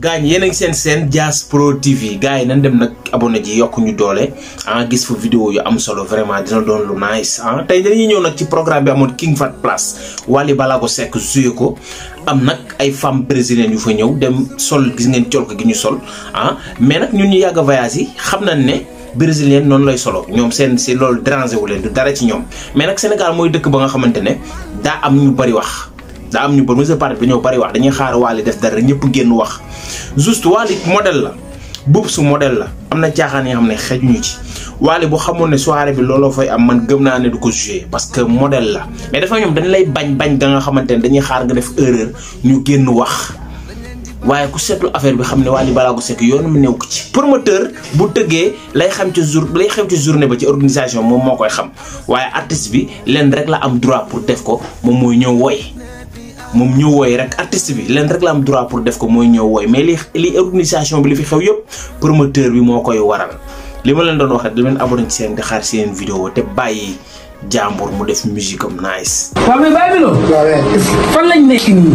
gars yi yéen a ngi seen seen Dias Pro TV gars yi nañ dem nag abonné ji yokk ñu doole ah gis fa vidéo yu am solo vraiment dina doon lu nice ah tey dañuy ñëw nag ci programme bi amoon King Fat Place Wally Ballago Seck joué ko am nag ay femmes brésiliennes yu fa ñëw dem sol gis ngeen col ko gi ñu sol ah mais nag ñun ñu yàgg a voyage yi xam nañ ne brésilienne noonu lay solo ñoom seen si loolu dérangé wu leen du dara ci ñoom mais nag Sénégal mooy dëkk ba nga xamante ne daa am ñu bari wax daa am ñu bari monsieur Paris dañoo bari wax dañuy xaar Wally def dara ñëpp génn wax juste Wally modèle la buub su modèle la am na caaxaan yoo xam ne xejuñu ci Wally bu xamoon ne soirée bi looloo fay am man gëm naa ne du ko joué parce que modèle la mais dafa ñoom dañ lay bañ bañ ga nga xamante ne dañuy xaar nga def erreur ñu génn wax waaye ku seetlu affaire bi xam ne Wally Ballago Seck yoonu mu néew ko ci promoteur bu tëggee lay xam ci jour lay xam ci journée ba ci organisation moom moo koy xam waaye artiste bi leen rek la am droit pour def ko moom mooy ñëw woy moom ñëw woy rek artiste bi leen rek la am droit pour def ko mooy ñëw woy mais li li organisation bi li fi xew yëpp promoteur bi moo koy waral li ma leen doon wax rek di leen abonné ci seen di xaar seen vidéo te bàyyi jàmbur mu def musique am nice. waaw mais bàyyi bi loolu. fan lañ nekk nii.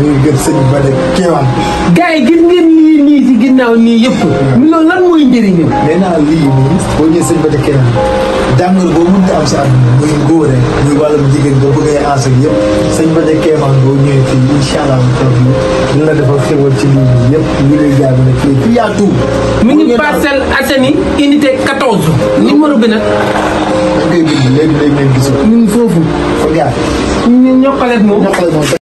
gars yi gis ngeen lii nii si ginnaaw nii yëpp. loolu lan mooy njëriñam. nee naa lii nii boo ñëwee sëñ Bada Kéemaan jàngal boo mënta am si àdduna muy góor rek muy wàllum jigéen boo bëggee aas ak yëpp sëñ Bada Kéemaan boo ñëwee fii incha allah toog yi dina la defal xéwal ci lii nii yëpp ñu lay jaay ne fii fii yaa tout. mi ngi Parcelles Assainies unité 14. numéro bi nag. dañ koy bind léegi léegi ngeen gis ko. ñu ngi foofu. fa gaar. ñu ñokkaleeg moom. ñokkale moom